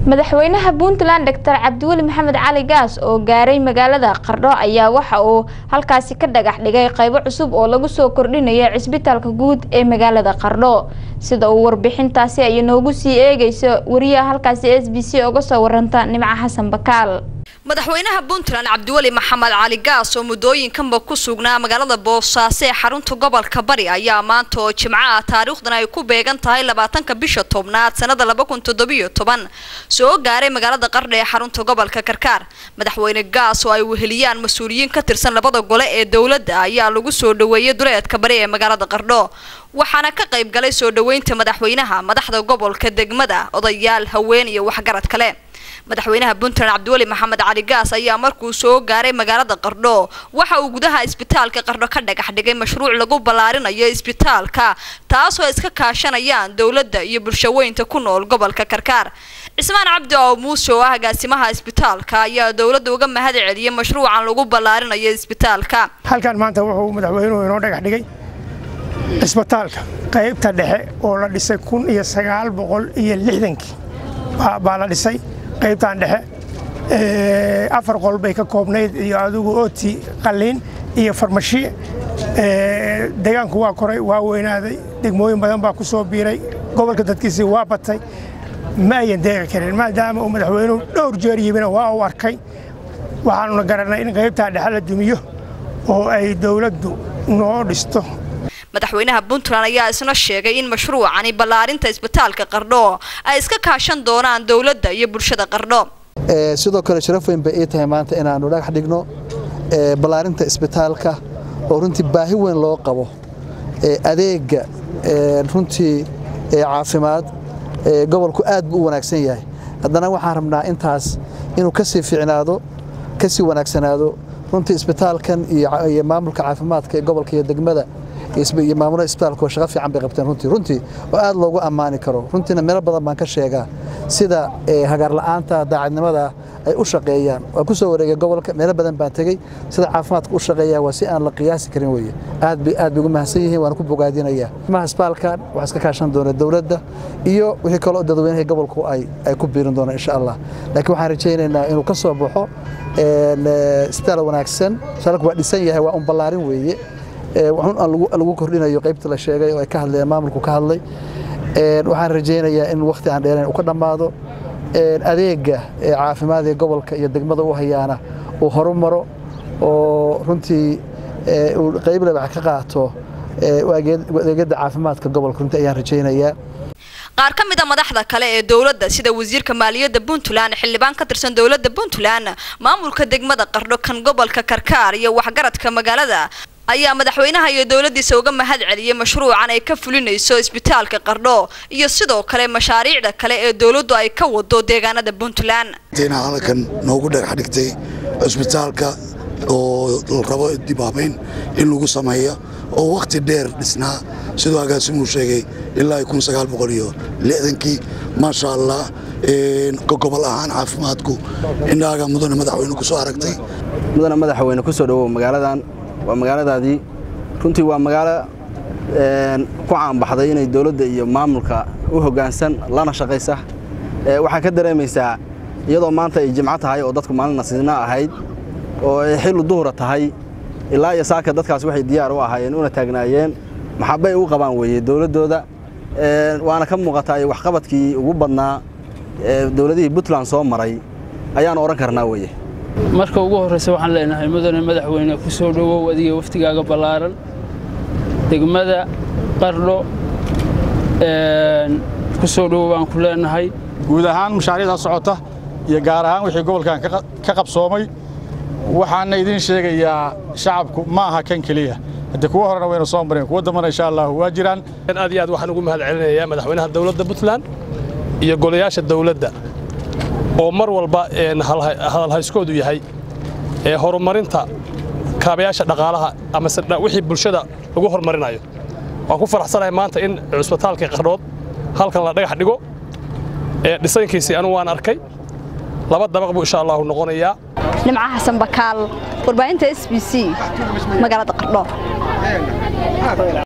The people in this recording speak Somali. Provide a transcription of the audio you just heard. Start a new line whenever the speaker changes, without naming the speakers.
madaxweynaha puntland doctor cabdiweli maxamed cali gaas oo gaaray magaalada qardho ayaa waxa uu halkaasi ka dhagax dhigay qaybo cusub oo lagu soo kordhinayo cisbitaalka guud ee magaalada qardho sida uu warbixintaasi ay inoogu sii eegeyso wariyaha halkaasi s b c uga soo waranta nimco xasan bakaal
madaxweynaha puntland cabdiweli maxamed cali gaas oo muddooyinkanba ku sugnaa magaalada boosaaso ee xarunta gobolka bari ayaa maanta oo jimco ah taariikhdan ay ku beegan tahay labaatanka bisha tobnaad sanada laba kun toddobiyo toban soo gaaray magaalada qardha ee xarunta gobolka karkaar madaxweyne gaas oo ay weheliyaan mas-uuliyiin ka tirsan labada gole ee dowladda ayaa lagu soo dhaweeyay duleedka bari ee magaalada qardho waxaana ka qayb galay soo dhaweynta madaxweynaha madaxda gobolka degmada odayaal haween iyo waxgarad kale madaxweynaha puntland cabdiweli maxamed cali gaas ayaa markuu soo gaaray magaalada qardho waxa uu gudaha isbitaalka qardho ka dhagax dhigay mashruuc lagu ballaarinayo isbitaalka taasoo iska kaashanayaan dowladda iyo bulshaweynta ku nool gobolka karkaar cismaan cabdi oo muuse oo ah agaasimaha isbitaalka ayaa dowladda uga mahad celiyay mashruucan lagu ballaarinayo isbitaalka
halkan maanta wuxuu madaxweynuhu inoo dhagax dhigay cisbitaalka qaybta dhexe oo la dhisay kun iyo sagaal boqol iyo lixdankii baa la dhisay qaybtan dhexe afar qol bay ka koobnayd iyo adigu ooti qalliin iyo farmashi deegaanku waa koray waa weynaaday degmooyin badan baa ku soo biiray gobolka dadkiisii waa batay ma ayan deeqi karin maadaama uu madaxweynuhu dhowr jeer yimina waa uu arkay waxaanuna garannay in qaybtaa dhexe la dumiyo oo ay dowladdu noo dhisto
madaxweynaha puntland ayaa isna sheegay in mashruucani ballaarinta isbitaalka qardho ay iska kaashan doonaan dowladda iyo bulshada qardho
sidoo kale sharaf weyn bay ii tahay maanta inaannu dhagax dhigno ballaarinta isbitaalka oo runtii baahi weyn loo qabo adeegga runtii caafimaad gobolku aad buu u wanaagsan yahay haddana waxaan rabnaa intaas inuu ka sii fiicnaado ka sii wanaagsanaado runtii isbitaalkan iyo maamulka caafimaadka ee gobolka iyo degmada iyo maamulaha isbitaalka oo shaqo fiican bay qabteen runtii runtii oo aad loogu ammaani karo runtiina meelo badan baan ka sheegaa sida hagaarla'aanta daacadnimada ay u shaqeeyaan waa ku soo wareegay gobolka meelo badan baan tegey sida caafimaadka u shaqeeyaa waa si aan la qiyaasi karin weeye aad bay aad bay ugu mahadsan yihiin waan ku bogaadinayaa maha isbitaalkan waxaa iska kaashan doona dowladda iyo wixii kaloo dadweynaha gobolku ay ay ku biirin doonaan insha allah laakiin waxaan rajaynaynaa inuu ka soo baxo isbitaal wanaagsan isbitaalku waa dhisan yahay waa un ballaarin weeye lagu kordhinayo qaybta la sheegay oo ay ka hadleen maamulku ka hadlay waxaan rajaynayaa in wakhti aan dheerayn uu ka dhammaado adeegga caafimaad ee gobolka iyo degmada u hayaana uu horumaro oo runtii uu qayb lebax ka qaato adeegyada caafimaadka gobolka runtii ayaan rajaynayaa
qaar ka mid a madaxda kale ee dowladda sida wasiirka maaliyadda puntland xildhibaan ka tirsan dowladda puntland maamulka degmada qardho kan gobolka karkaar iyo waxgaradka magaalada ayaa madaxweynaha iyo dowladdiisa uga mahad celiyay mashruucan ay ka fulinayso isbitaalka qardho iyo sidoo kale mashaariicda kale ee dowladdu ay ka wado deegaanada puntland
inaa halkan noogu dhagax dhigtay cisbitaalka oo la rabo dibaabayn in lagu sameeyo oo wakhti dheer dhisnaa siduu agaasimuu sheegay ilaa iyo kii maasha allah gobol ahaan caafimaadku indhaaga mudane madaxweyne ku soo aragtay
mudane madaxweyne ku soo dhowow magaaladan waa magaaladaadii runtii waa magaalo ku caanbaxday inay dowladda iyo maamulka u hoggaansan lana shaqaysa waxaa ka dareemaysaa iyadoo maanta ay jimco tahay oo dadku maalin nasiina ahayd oo ay xillu duhura tahay ilaa iyo saaka dadkaas waxay diyaar u ahaayeen una taagnaayeen maxabbay u qabaan weeye dowladdooda waana ka muuqataa waxqabadkii ugu badnaa dowladihii puntland soo maray ayaan odhan karnaa weye
marka ugu horreysa waxaan leenahay mudane madaxweyne ku soo dhowow adiga waftigaaga ballaaran degmada qardho ku soo dhowow baan ku leenahay
guud ahaan mashaariicda socota iyo gaar ahaan wixii gobolkan ka qabsoomay waxaana idiin sheegayaa shacabku ma aha kan keliya haddii kuwa horena wayna soo mareen kuwa dambana insha allahu waa jiraan
aad iyo aad waxaan ugu mahad celinayaa madaxweynaha dowladda puntland iyo golayaasha dowladda oo mar walba hadalhayskoodu yahay ee horumarinta kaabayaasha dhaqaalaha amase wixii bulshada lagu horumarinayo waan ku faraxsanahay maanta in cusbitaalkii qardhood halkan la dhagax dhigo ee dhisankiisii anugu waan arkay laba dabaq buu insha allahu noqonayaa
nimco xasan bakaal warbaahinta s b c magaalada qardho